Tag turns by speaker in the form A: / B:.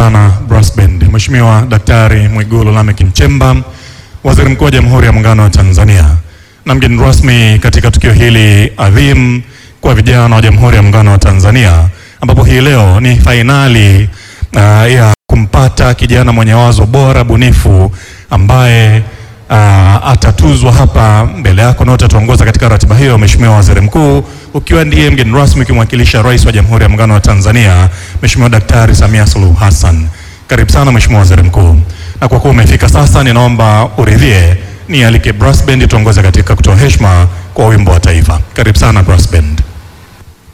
A: sana Brass Band. Mheshimiwa Daktari Mwigulu Lameck Nchemba, Waziri Mkuu wa Jamhuri ya Muungano wa Tanzania na mgeni rasmi katika tukio hili adhimu kwa vijana wa Jamhuri ya Muungano wa Tanzania, ambapo hii leo ni fainali uh, ya kumpata kijana mwenye wazo bora bunifu ambaye uh, atatuzwa hapa mbele yako na utatuongoza katika ratiba hiyo, Mheshimiwa Waziri Mkuu, ukiwa ndiye mgeni rasmi ukimwakilisha Rais wa Jamhuri ya Muungano wa Tanzania Mheshimiwa Daktari Samia Suluhu Hassan. Karibu sana Mheshimiwa Waziri Mkuu, na kwa kuwa umefika sasa, ninaomba uridhie nialike Brass Band tuongoze katika kutoa heshima kwa wimbo wa taifa. Karibu sana Brass Band.